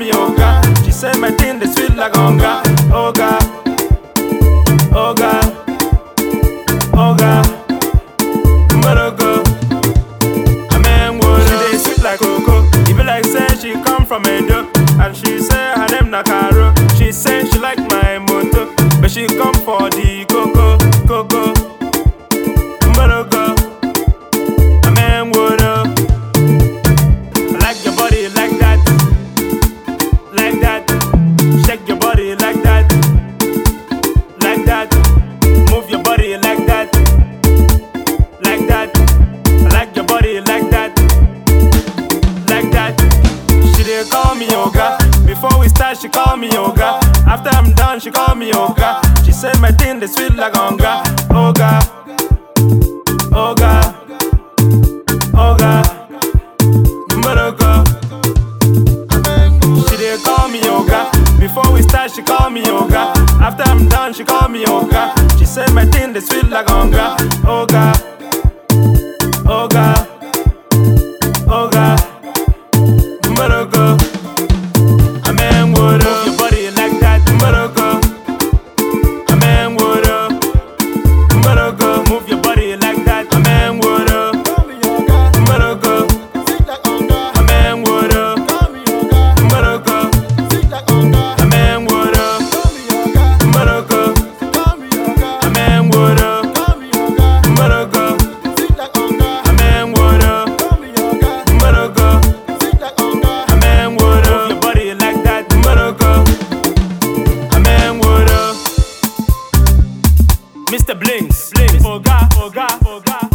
me Oga. She say my thing they sweet like Oga, Oga, Oga, Oga. Mborogo. Amen, what she dey sweet like cocoa. E be like say she come from Edo, and she say her name na Caro. She say she like my moto, but she come for the coco, coco. Mborogo. Amen, what up? I like your body like that, like that. Shake your body like that, like that. Move your body like that, like that. I like your body like that, like that. She dey call me Oga. Before we start, she call me Oga. After I'm done, she call me Oga. She said my thing they sweet like Oga, Oga, Oga, Oga. Mborogo. She dey call me Oga. Before we start, she call me Oga. After I'm done, she call me Oga. She said my thing they sweet like Oga, Oga, Oga, Oga. Mborogo. Amen, what up? Your body like that, Mborogo. Amen, what up? Mborogo. Move your body like that, Amen, what up? Mborogo. Amen, what up? Mborogo. Amen, what up? Mborogo. Amen, what up? Mborogo. Amen, what up? Mborogo. Amen, what up? Move your body like that, Mborogo. Amen, what up? Mr. Blinks, Blinks, Oga, Oga, Oga.